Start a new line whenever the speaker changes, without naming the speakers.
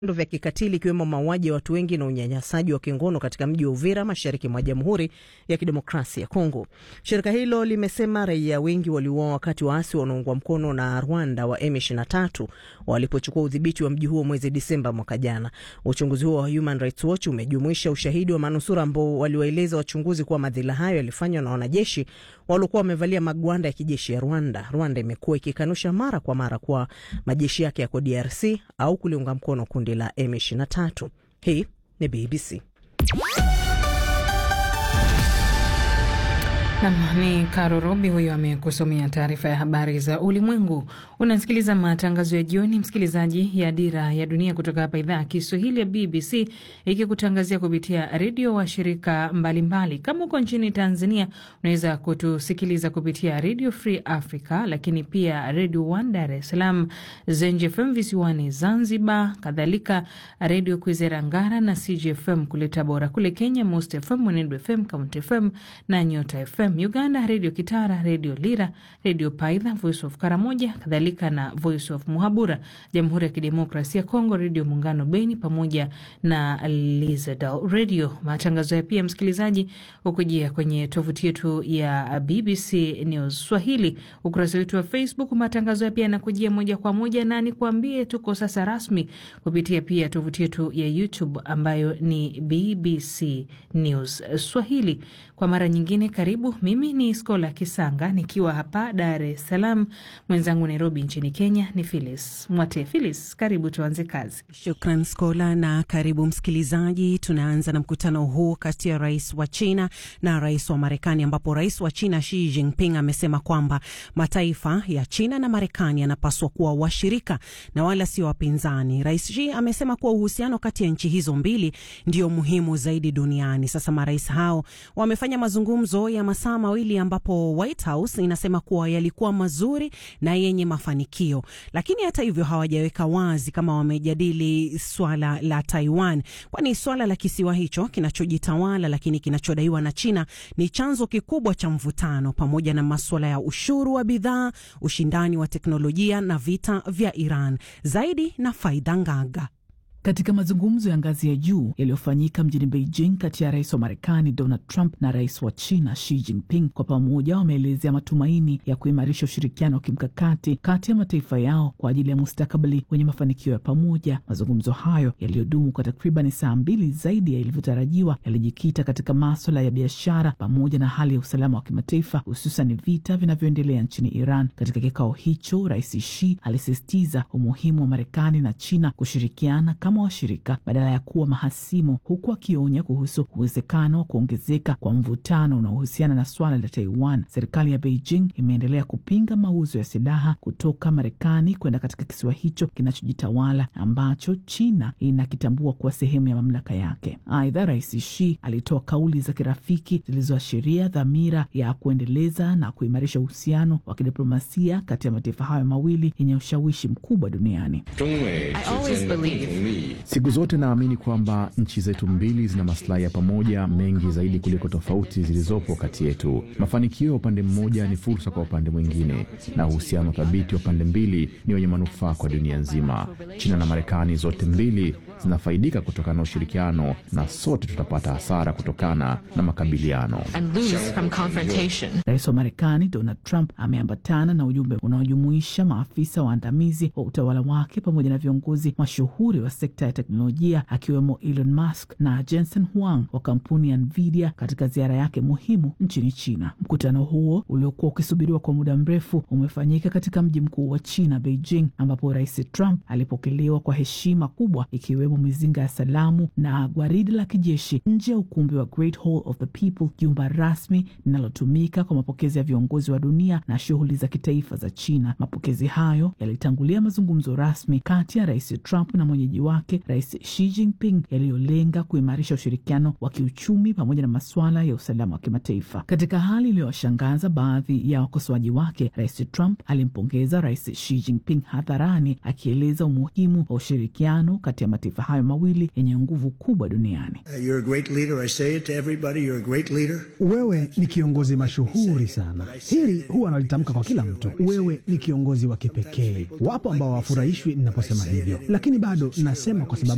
vitendo vya kikatili ikiwemo mauaji ya watu wengi na unyanyasaji wa kingono katika mji wa Uvira mashariki mwa Jamhuri ya Kidemokrasia ya Kongo. Shirika hilo limesema raia wengi waliuawa wakati waasi wanaoungwa mkono na Rwanda wa M23 walipochukua udhibiti wa mji huo mwezi Disemba mwaka jana. Uchunguzi huo wa Human Rights Watch umejumuisha ushahidi wa manusura ambao waliwaeleza wachunguzi kuwa madhila hayo yalifanywa na wanajeshi waliokuwa wamevalia magwanda ya kijeshi ya Rwanda. Rwanda imekuwa ikikanusha mara kwa mara kuwa majeshi yake yako DRC au kuliunga mkono kundi la M23. Hii ni BBC.
Nam ni Karo Robi huyo amekusomea taarifa ya habari za ulimwengu. Unasikiliza matangazo ya jioni, msikilizaji, ya Dira ya Dunia kutoka hapa idhaa ya Kiswahili ya BBC ikikutangazia kupitia redio wa shirika mbalimbali. Kama uko nchini Tanzania, unaweza kutusikiliza kupitia Radio Free Africa, lakini pia Radio One Dar es Salaam, Zenj FM visiwani Zanzibar, kadhalika Redio Kwizera Ngara na CGFM kule Tabora. Kule Kenya, Most FM, Mwenedu FM, Count FM na Nyota FM. Uganda, Redio Kitara, Redio Lira, Redio Paidha, Voice of Karamoja, kadhalika na Voice of Muhabura. Jamhuri ya Kidemokrasia ya Kongo, Redio Muungano Beni pamoja na Lizadal Radio. Matangazo ya pia msikilizaji ukujia kwenye tovuti yetu ya BBC News Swahili, ukurasa wetu wa Facebook. Matangazo ya pia yanakujia moja kwa moja, na nikuambie tuko sasa rasmi kupitia pia tovuti yetu ya YouTube ambayo ni BBC News Swahili. Kwa mara nyingine, karibu. Mimi ni Skola Kisanga nikiwa hapa Dar es Salaam, mwenzangu Nairobi nchini Kenya ni Filis Mwate. Filis, karibu, tuanze kazi.
Shukran Skola na karibu msikilizaji. Tunaanza na mkutano huu kati ya rais wa China na rais wa Marekani, ambapo rais wa China Xi Jinping amesema kwamba mataifa ya China na Marekani yanapaswa kuwa washirika na wala sio wapinzani. Rais Xi amesema kuwa uhusiano kati ya nchi hizo mbili ndio muhimu zaidi duniani. Sasa marais hao wamefanya mazungumzo ya masaa mawili ambapo White House inasema kuwa yalikuwa mazuri na yenye mafanikio, lakini hata hivyo hawajaweka wazi kama wamejadili swala la Taiwan, kwani swala la kisiwa hicho kinachojitawala lakini kinachodaiwa na China ni chanzo kikubwa cha mvutano, pamoja na maswala ya ushuru wa bidhaa, ushindani wa teknolojia na vita vya Iran. Zaidi na Faida Ngaga.
Katika mazungumzo ya ngazi ya juu yaliyofanyika mjini Beijing kati ya rais wa Marekani Donald Trump na rais wa China Xi Jinping, kwa pamoja wameelezea matumaini ya kuimarisha ushirikiano wa kimkakati kati ya mataifa yao kwa ajili ya mustakabali wenye mafanikio ya pamoja. Mazungumzo hayo yaliyodumu kwa takriban saa mbili zaidi ya ilivyotarajiwa yalijikita katika maswala ya biashara pamoja na hali ya usalama wa kimataifa, hususan vita vinavyoendelea nchini Iran. Katika kikao hicho, rais Xi alisisitiza umuhimu wa Marekani na China kushirikiana kama washirika badala ya kuwa mahasimu, huku akionya kuhusu uwezekano wa kuongezeka kwa mvutano unaohusiana na swala la Taiwan. Serikali ya Beijing imeendelea kupinga mauzo ya silaha kutoka Marekani kwenda katika kisiwa hicho kinachojitawala ambacho China inakitambua kuwa sehemu ya mamlaka yake. Aidha, rais Xi alitoa kauli za kirafiki zilizoashiria dhamira ya kuendeleza na kuimarisha uhusiano wa kidiplomasia kati ya mataifa hayo mawili yenye ushawishi mkubwa duniani.
Siku zote naamini kwamba nchi zetu mbili zina maslahi ya pamoja mengi zaidi kuliko tofauti zilizopo kati yetu. Mafanikio ya upande mmoja ni fursa kwa upande mwingine, na uhusiano thabiti wa pande mbili ni wenye manufaa kwa dunia nzima. China na Marekani zote mbili zinafaidika kutokana na ushirikiano, na sote tutapata hasara kutokana na makabiliano.
Rais wa Marekani Donald Trump ameambatana na ujumbe unaojumuisha maafisa waandamizi wa utawala wake pamoja na viongozi mashuhuri wa sekta ya teknolojia akiwemo Elon Musk na Jensen Huang wa kampuni ya Nvidia katika ziara yake muhimu nchini China. Mkutano huo uliokuwa ukisubiriwa kwa muda mrefu umefanyika katika mji mkuu wa China, Beijing, ambapo Rais Trump alipokelewa kwa heshima kubwa ikiwemo mizinga ya salamu na gwaridi la kijeshi nje ya ukumbi wa Great Hall of the People, jumba rasmi linalotumika kwa mapokezi ya viongozi wa dunia na shughuli za kitaifa za China. Mapokezi hayo yalitangulia mazungumzo rasmi kati ya Rais Trump na mwenyeji wake Rais Xi Jinping yaliyolenga kuimarisha ushirikiano wa kiuchumi pamoja na masuala ya usalama wa kimataifa. Katika hali iliyowashangaza baadhi ya wakosoaji wake, Rais Trump alimpongeza Rais Xi Jinping hadharani, akieleza umuhimu wa ushirikiano kati ya mataifa hayo mawili yenye nguvu kubwa duniani.
Wewe ni kiongozi mashuhuri sana, hili huwa nalitamka kwa kila mtu. Wewe ni kiongozi wa kipekee. Wapo ambao hawafurahishwi ninaposema hivyo, lakini bado nasema kwa sababu